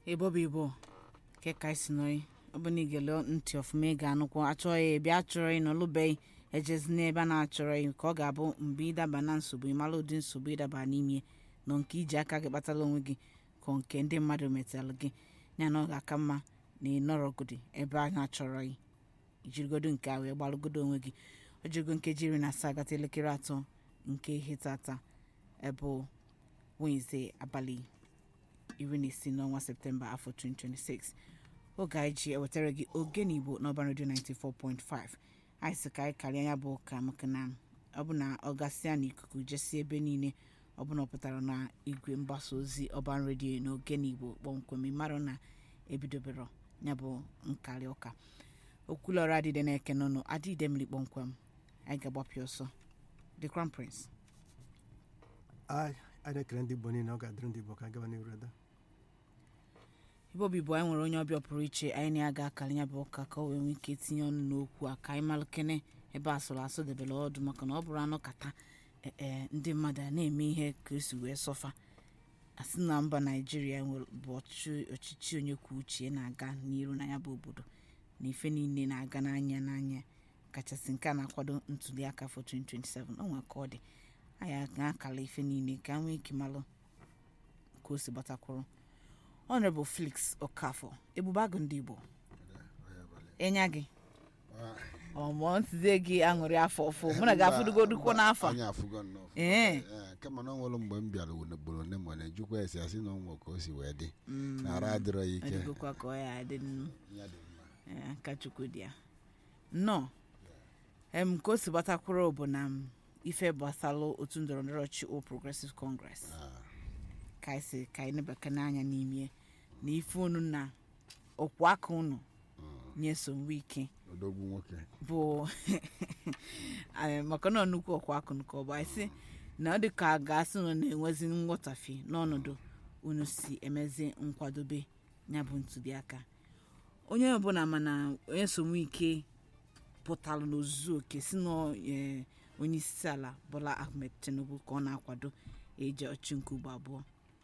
ebobi ibo ke ka isi nọị ọ bụ na igele ntị ọfụma ị ga-anụkwa achọghị ị bịa chọrọ ị nọlụbeghị ejezi n'ebe a na-achọrọ ị ka ọ ga-abụ mgbe ịdaba na nsogbu ịmala ụdị nsogbu ịdaba n'ime nọ nke iji aka gị kpatara onwe gị ka nke ndị mmadụ metalụ gị ya na ọ ga-aka mma na ị nọrọgodi ebe a na-achọrọ ị ijirigodo nke a wee gbalụgodo onwe gị ọ jirigo nkeji iri na asaa gata elekere atọ nke ihe tata ebe Wednesday abalị iri na isii n'ọnwa septemba afọ 2026 oge anyị ji ewetara gị oge n'igbo n'ọba redio 94.5 anyị sị ka anyị karịa ya bụ ụka maka na ọ bụ na ọ gasịa n'ikuku jesi ebe niile ọ bụ na ọ pụtara na igwe mgbasa ozi ọban redio n'oge n'igbo kpọmkwem ịmarụ na ebidobero ya bụ nkarị ụka okwulọrụ adịde na-eke n'ụnụ adịde mmiri kpọmkwem anyị ga-agbapịa ọsọ the crown prince anyị na-ekele ndị igbo niile ọ ga-adịrị ndị igbo ka gaba n'iru ede ibe obi bụ anyị nwere onye ọbịa pụrụ iche anyị na ya ga-akara ya bụ ụka ka o wee nwee ike tinye ọnụ n'okwu a ka anyị malụkene ebe asụrụ asụ debere ọdụ maka na ọ bụrụ anụ kata ee ndị mmadụ a na-eme ihe ka esi wee sọfa asị na mba naijiria bụ ọchịchị onye kwuo uche na-aga n'iru na ya bụ obodo na ife niile na-aga n'anya n'anya kachasị nke a na-akwado ntuli aka afọ 2027 o nwere ka ọ dị anyị ga-akala ife niile ka nwee ike malụ ka o si gbatakwụrụ honorable felix okafọ ebube agụ ndị igbo ịnya gị ọmụọ ntụzie gị aṅụrị afọ ọfụ mụ na gị afụdugodukwo n'afọ anyị afụgo nnọọ ee Ee, kama na ọ nwere mgbe m bịara ugboro one ma ọ na-ejikwa esi asị na ọnwa ka o si wee dị na ara adịrọ ya ike ọdịgokwa ka ọ ya adị nnu Ya dị mma. ee, aka chukwu dị ya nnọọ em ka o si gbatakwuru bụ na m, ife gbasalụ otu ndọrọ ndọrọ ọchị All Progressive Congress Ah, ka anyị si ka anyị nebaka n'anya n'ime na ife unu na ọkwụ aka unu nye nsogbu ike odogwu nwoke bụ eh, maka na nnukwu ọkwa akụ nke ọba anyị sị na ọ dị ka a ga-asị na ọ na-enwezi nghọtafe n'ọnọdụ unu si emezi nkwadobe ya bụ ntụliaka onye ọbụla mana onye nsogbu ike pụtara n'ozuzu oke si na eh, onye isi ala Bola Ahmed Tinubu ka ọ na-akwado eje ọchị nke ugbo abụọ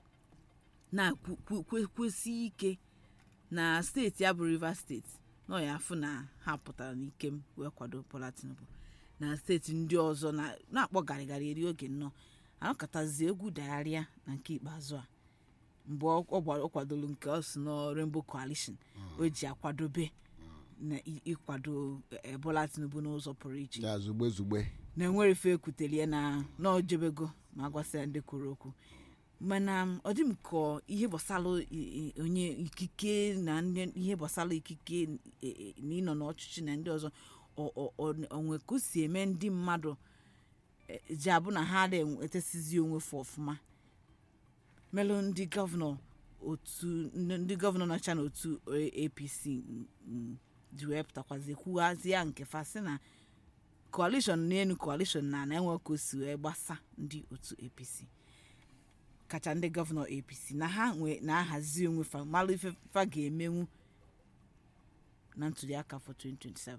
na-kwesị ike na steeti ya bụ Rivers steeti na ọ ya afụ na ha pụtara n'ike m wee kwado Bola Tinubu na steeti ndị ọzọ na- na-akpọ garịgarị eri oge nnọọ anọkọtazi egwu dagharịa na nke ikpeazụ a mgbe ọ ọ gba- ọ kwadoro nke ọ si na Rainbow Coalition o ji akwadobe na ị- ịkwado eh, Bola Tinubu n'ụzọ pụrụ iche ya zugbe zugbe na enwere ife ekwutelie na na o jebego ma agwasịa ndị kwuru okwu mana m, ọ dị m ka ihe gbasara i- i- onye ikike na ndị- ihe gbasara ikike e- e- na ịnọ n'ọchịchị na ndị ọzọ ọ- ọ- ọ- onwe ka o si eme ndị mmadụ e, ji abụ na ha na-etesizi onwe fụ ọfụma melụ ndị gọvanọ otu ndị ndị gọvanọ nọcha n'otu apc mm, ji wee pụtakwazi kwughazie nke fa sị na coalition n'elu coalition na na-enwe ka o si wee gbasa ndị otu apc kacha ndị gọvanọ apc na ha nwe na-ahazi onwe fa malụ ife fa ga-emenwu na ntụliaka afọ 2027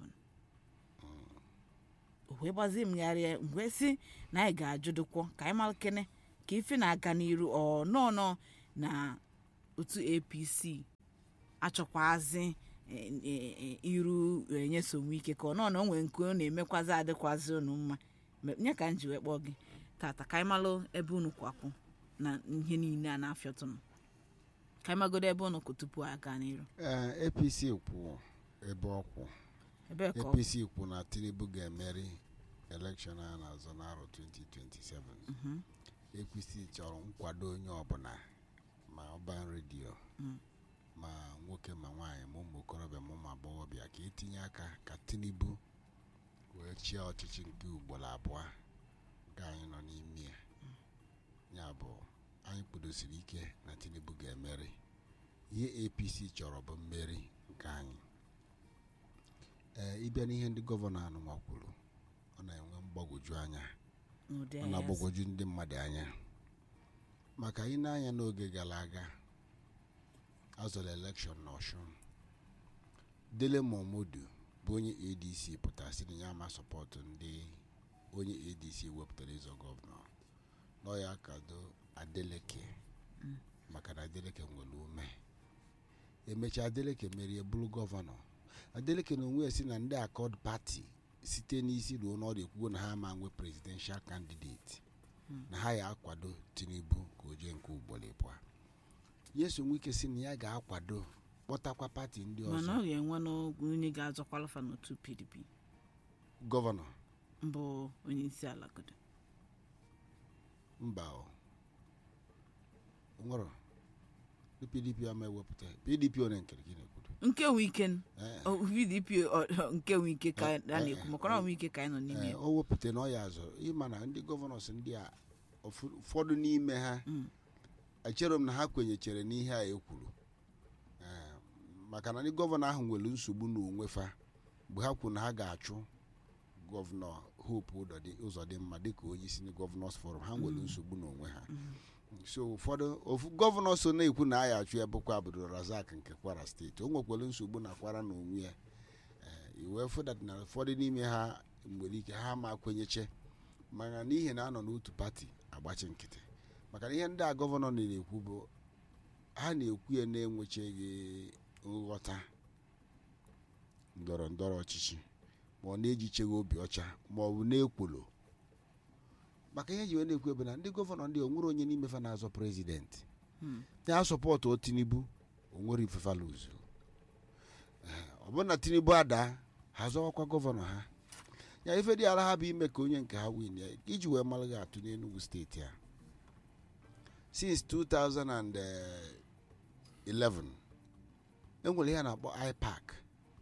o wee gbazie mgharịa mgbe si na anyị ga-ajụdụkwọ ka anyị malụ kene ka ife na-aga n'iru ọ nọọ nọ na otu apc achọkwazi e- e- e- iru enye nsogbu ike ka ọ nọ na o nwere nke ọ na-emekwazi adịkwazi unu mma Me- nye ka m ji wee kpọọ gị tata ka anyị malụ ebe unu kwakwụ na ihe niile a na-afịọtụnụ ka anyị magodo ebe unu kwụ tupu anyị gaa n'iru Ee, apc kwụ ebe ọ kwụ ebe ka ọ apc kwụ na tinubu ga-emeri elekshọn a na-azọ n'arọ 2027 Mhm. apc chọrọ nkwado onye ọbụla ma ọban redio Mm. ma nwoke ma nwaanyị ma ụmụ okorobịa ma ụmụ agbọghọbịa ka etinye aka ka tinubu wee chịa ọchịchị nke ugboro abụọ nke anyị nọ n'ime ya ya bụ anyị kpudosiri ike na tinubu ga-emeri ihe apc chọrọ bụ mmeri nke anyị ee ịbịa n'ihe ndị gọvanọ anụnwa kwuru ọ na-enwe mgbagwoju anya n'ụdị ọ ahịa na-agbagwoju ndị mmadụ anya maka ị na-anya n'oge gara aga azọrọ elekshọn n'ọshụn dele momodu bụ onye adc pụtara sị na ya ama sọpọtụ ndị onye adc wepụtara ịzọ gọvanọ nọ ya kado adeleke maka na adeleke nwere ume emechaa adeleke merie bụrụ gọvanọ adeleke na onwe ya si na ndị akọd pati site n'isi ruo n'ọrụ ekwugo na ha ma nwe presidential candidate na ha ya akwado tinubu ka o jee nke ugboro ịbụa yeso nwike si na ya ga-akwado kpọtakwa pati ndị mana ọzọ ọ ga-enwe n'ogwu onye ga-azọkwalụfa n'otu pdp gọvanọ mbụ onye isi ala godo mba o nwere pdp ama ewepụta pdp onye nkere gị na-ekwudo nke nwe ike Eh, ọ, pdp ọ, ọ, nke nwe ike ka a Eh, na-ekwu eh, maka na nwe ike ka anyị nọ n'ime eh, ya o wepụta na ọ ya azụ ịma na ndị gọvanọs ndị a ụfọ- ụfọdụ n'ime ha Mm. echere m na ha kwenyechere n'ihe a ekwuru Eh, maka na ndị gọvanọ ahụ nwere nsogbu n'onwe fa mgbe ha kwuru na ha ga-achụ gọvanọ hope ụdọdị- ụzọdịmma dịka onye isi ndị gọvanọs forum ha nwere nsogbu n'onwe ha so ụfọdụ ofu gọvanọ so na-ekwu na a ya achụ ya bụkwa Abdul Razak nke kwara steeti o nwekwara nsogbu na kwara na onwe ya Eh, iwee fụdat na ụfọdụ n'ime ha nwere ike ha ma kwenyeche mana n'ihi na anọ n'otu pati agbachi nkịtị maka na ihe ndị a gọvanọ na-ekwu bụ ha na-ekwu ya na-enwechaghị nghọta ndọrọ ndọrọ ọchịchị ma ọ na-ejicheghị obi ọcha ma ọ bụ na-ekwolo maka ihe ji wee na-ekwu ebe na ndị gọvanọ ndị onwere onye n'ime fa na-azọ prezidenti Hmm. ya sọpọtụ o tinubu onwere ifefa luzu ọ bụrụ na tinubu ada ha zọwakwa gọvanọ ha ya ife dị ala ha bụ ime ka onye nke ha win ya iji wee mara gị atụ n'enugu steeti a since 2011 enwere ihe a na-akpọ ipac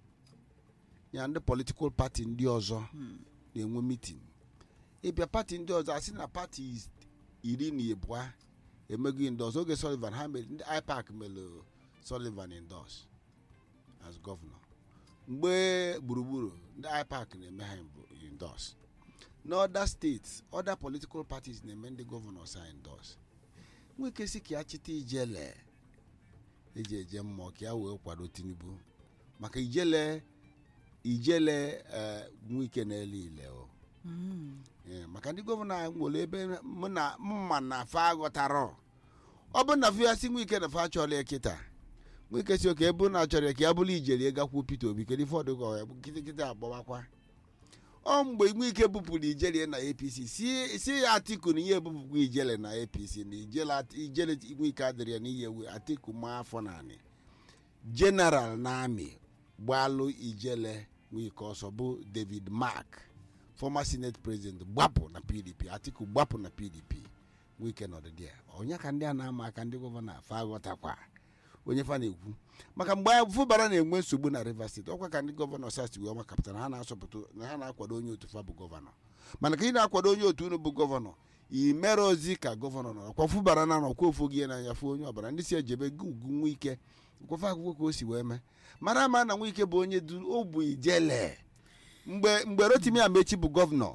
ya ndị political party ndị ọzọ na-enwe meeting ịbịa pati ndị ọzọ asị na pati is- iri na ịbụa emego indos oge sullivan ha mere ndị ipac mere sullivan indos as gọvanọ mgbe gburugburu ndị ipac na-eme ha indos n'ọda steeti ọda political parties na-eme ndị gọvanọs ha indos nweke si ka ya chịta ijele eji eje mmụọ ka ya wee kwado tinubu maka ijele ijele eh, nwike na-ele ile o Mm. Ee, maka ndị gọvanọ anyị nwere ebe mụ na mma na fa ghọtara ọ bụ na fa si nwike na fa chọrọ ya kịta nwike si oke ebe na achọrọ ya ka ya bụrụ ijeri gakwuo Peter Obi kedu ife ọdụ ka ya bụ kịtịkịtị agbawakwa ọ mgbe nwike bupụrụ ijele na APC si si ya Atiku na ihe ebupụkwa ijele na APC na ijele At- ijele nwike adịrị ya n'ihe ewe Atiku ma afọ naanị general na amị gbalụ ijele nwike ọsọ bụ David Mark former senate president gbapụ na pdp atiku gbapụ na pdp nwike nọdịdị ya onye ka ndị a na-ama aka ndị gọvanọ afa aghọtakwa onye fa na-ekwu maka mgbe fụbara na-enwe nsogbu na rivers steeti ọkwa ka ndị gọvanọ sas wee makapụta na ha na-asọpụta na ha na-akwado onye otu fa bụ gọvanọ mana ka ị na-akwado onye otu unu bụ gọvanọ i mere ozi ka gọvanọ nọ ọkwa fụbara na nọkwa ofu oge n'anya fụ onye ọbara ndị si ejebe gị ugwu nwike nkwafe akwụkwọ ka o si wee mee mara ama na nwike bụ onye du o bụ ijele mgbe mgbe rotimi amechi bụ gọvanọ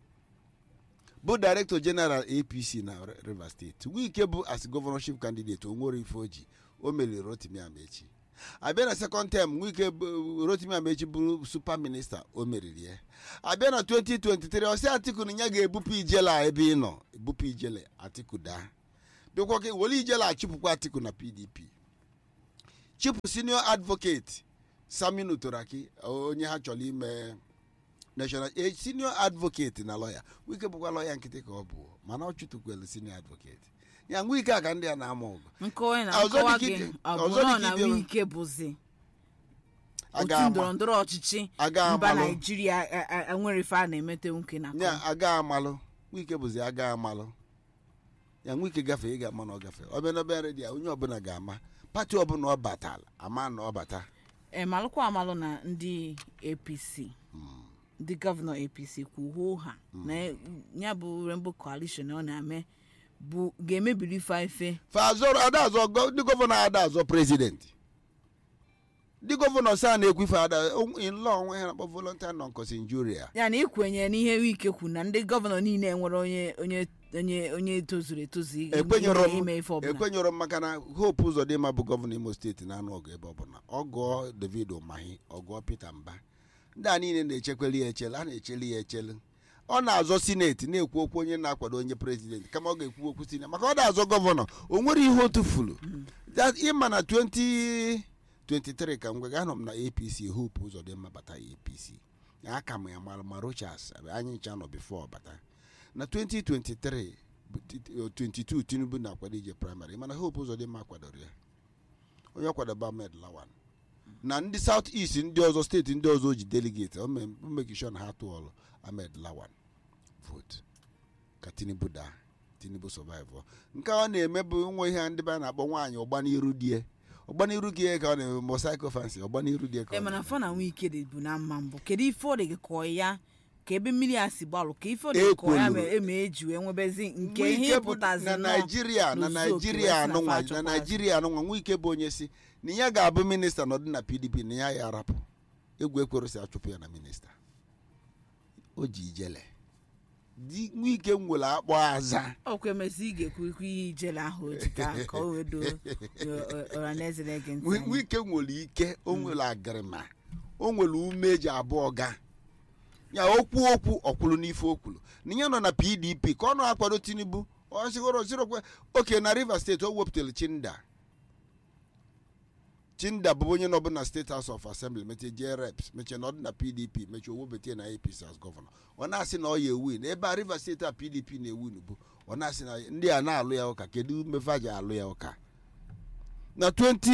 bụ director general apc na R- rivers steeti wike bụ as governorship candidate onwere ife oji o meriri rotimi amechi abịa na second term wike bụ- rotimi amechi bụrụ super minista o meriri ya abịa na 2023 ọsị atiku na ya ga-ebupụ ijele a ebe ị nọ ebupụ ijele atiku daa bịakwa ka were ijele achụpụkwa atiku na pdp chịpụ senior advocate saminu toraki onye ha chọrọ ime national a senior advocate na lawyer wike bụkwa lawyer nkịtị ka ọ bụ mana ọ chụtụkwelu senior advocate ya nwa ike a ka ndị a na-ama ọgụ nkọwa na Ọzọ nkọwa dịka gị ike- ọ bụ ọzọ nọ dịka na ibe- wike bụzi otu aga ndọrọ ama ndọrọ ọchịchị aga mba amalụ naijiria a- a- a- nwere ife a na-emete nwoke na ya aga amalụ wike bụzi aga amalụ ya nwa ike gafee ị ga-ama na ọ gafee ọbịa n'ọbịa redio onye ọbụla ga-ama pati ọbụla ọ batala ama na ọ bata malụkwa amalụ na ndị apc ndị gọvanọ apc kwuo ha na ya bụ rainbow coalition ọ na-eme bụ ga-emebiri ife ife fa azọrọ ada azọ gọ- ndị gọvanọ ada azọ prezidenti ndị gọvanọ sa na-ekwu ife ada nlọ onwe ha na-akpọ volontier non injuria ya na ikwenye n'ihe wike kwu na ndị gọvanọ niile nwere onye onye onye onye tozuru etozu ime- ekwenyere m ime ife ọbụla ekwenyere m maka na hope ụzọdịmma bụ gọvanọ imo steeti na-anụ ọgụ ebe ọbụla ọ gụọ david umahi ọ gụọ peter mba ndị a niile na-echekweli ya echele a na-echeli ya echele ọ na-azọ sineti na-ekwu okwu onye na-akwado onye prezidenti kama ọ ga-ekwu okwu sineti maka ọ na-azọ gọvanọ o nwere ihe otu fulu That- ịma na 20 23 ka ngwa anọ m na apc hope ụzọ dị mma bata apc aka m ya mara ma rochas anyị ncha nọ bifo bata na 2023 bụ t- t- 22 tinubu na-akwado ije praịmarị mana hope ụzọ dị mma kwadoro ya onye kwadobe ahmed lawan na ndị south east ndị ọzọ steeti ndị ọzọ ji delegate o me- o mekishon ha tụọlụ ahmed lawan vote ka tinubu daa tinubu survive nke ọ na-eme bụ nwe ihe ndị be a na-akpọ nwaanyị ọgbaniru die ọgbaniru gị ka ọ na-eme mosaiko fancy ọgbaniru die ka e ọ mana na-eme. fọ na nwa ike dị bụ na mma mbụ kedu ife ọ dị gị kọọ ya ka ebe mmiri a si gbalụ ka ife ọ dị gị kọọ ya Ekwoluru. ma eme eji wee nwebezi nke Nwa ihe ike bụ ịpụtazi na nnọọ naijiria na n'ozuzu oke naijiria wee sị na anụnwa fa na achọkwazi. naijiria anụnwa nwa ike bụ onye si na ya ga-abụ minista nọdụ na pdp na ya ya arapụ egwu ekwero si achụpụ ya na minista o ji ijele di nwa ike nwere akpọ aza ọkwa emezi ị ga-ekwu ikwu ihe ijele ahụ o ji ka ka o wee doo ọhaneze na-ege ntị nwa anyị. ike nwere ike o nwere agịrịma o nwere ume eji abụọ ga ya okwu okwu ọkwụrụ n'ife okwulu na ya nọ na pdp ka ọ na-akwado tinubu ọ sigoro sirokwe oke na rivers steeti o wepụtara chinda chinda bụ onye nọbụ na steeti house of assembly mechie jee reps mechie na ọ dị na pdp mechie owebete na apc as gọvanọ ọ na-asị na ọ ya ewu na ebe a rivers steeti a pdp na-ewu bụ ọ na-asị na ndị a na-alụ ya ụka kedu mmefe a ji alụ ya ụka na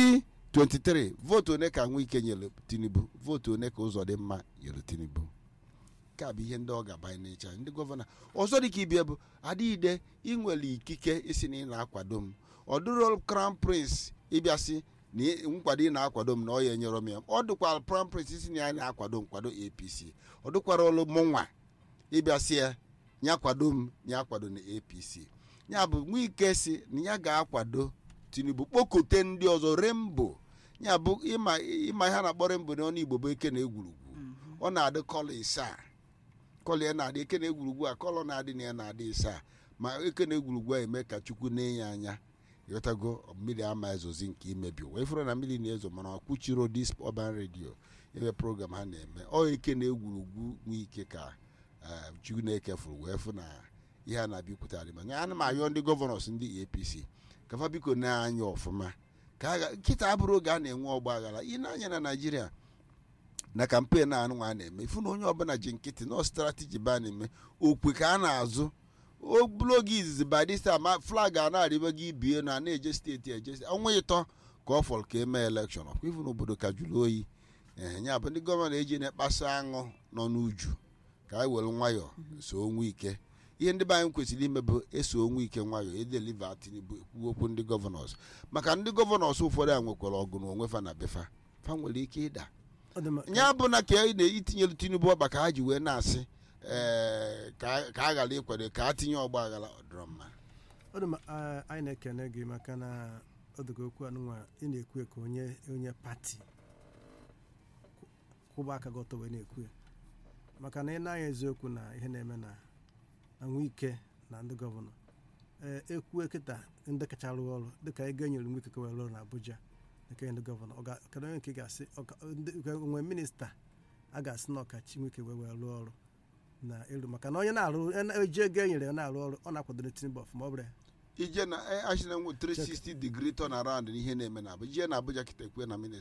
2023 vootu one ka nwike nyere tinubu vootu one ka ụzọ dị mma nyere tinubu nke a bụ ihe ndị ọ ga-abanye n'ịcha ndị gọvanọ ọzọ dị ka ibia bụ adịide inwere ikike isi na ị na-akwado m ọ dụrụ crown prince ịbịasị na ị- nkwado ị na-akwado m na ọ ya enyere m ya ọ dụkwara crown prince isi na ya na-akwado nkwado apc ọ dụkwara olu mụnwa ịbịasị ya ya kwado m ya kwado na apc ya bụ nwike si na ya ga-akwado tinubu kpokọte ndị ọzọ rembo ya bụ ịma ịma ihe a na-akpọ rembo n'ọnụ igbo bụ eke na egwurugwu ọ na-adị kọlọ isaa kọlọ ya na-adị eke na egwurugwu a kọlọ na-adị na ya na-adị isaa ma eke na egwurugwu a eme ka chukwu na-enye anya ịghọtago mmiri ama ezozi nke imebi wee fụrụ na mmiri na-ezo mana kwuchiro dis urban radio ebe program ha na-eme ọ eke na egwurugwu nwee ike ka eh, chukwu na-ekefuru wee fụ na ihe a na-abịa ikwute adị ma ana m ayọ ndị gọvanọs ndị apc ka fa biko na-anya ọfụma ka a ga- nkịta abụrụ oge a na-enwe ọgba aghara ị na-anya na naijiria na kampen a anụnwa a na-eme ifu na onye ọbụla ji nkịtị nọ strateji ba na-eme okwe ka a na-azụ o bụrụ oge izizi badista ma flag a na-arịba gị ibie na a na-eje steeti eje steeti. ọnwa ịtọ ka ọ fọrọ ka emee elekshọn ọkwa ifu na obodo ka jụrụ oyi ee ya bụ ndị gọvanọ eji na-ekpasa aṅụ nọ n'uju ka anyị were nwayọọ so onwe ike ihe ndị be anyị kwesịrị ime bụ eso onwe ike nwayọọ edeliva tinubu ekwu okwu ndị gọvanọs maka ndị gọvanọs ụfọdụ a nwekwara ọgụ na onwe fa na befa fa nwere ike ịda ọ dị mma ya bụ na ka ị na-etinyelu tinubu ọkpa ka ha ji wee na-asị ee, ka a- ka a ghara ịkwado ka a tinye ọgba aghara ọ dịrọ mma ọ dị mma a- anyị na-ekene gị maka na ọ dịka okwu anụnwa ị na-ekwu ya ka onye onye pati kwụ- kwụba aka gị ọtọ wee na-ekwu ya maka na ị na-anya eziokwu na ihe na-eme na na nwike na ndị gọvanọ ee ekwue kịta ndị kacha rụọ ọrụ dịka ego enyere nwike ka wee rụọ na abuja nke ndị gọvanọ ọ ga- kedu onye nke ị ga-asị ọ ga- ndị- onwe minista a ga-asị na ọkachi nwike wee wee rụọ ọrụ na elu maka na onye na-arụ eji ego enyere ya na-arụ ọrụ ọ na-akwadoro tinubu ọfụma ọ bụrụ ya ije na achị na nwe 360 degree turn around n'ihe na-eme na abụja ije na abụja kịta ekwe na minista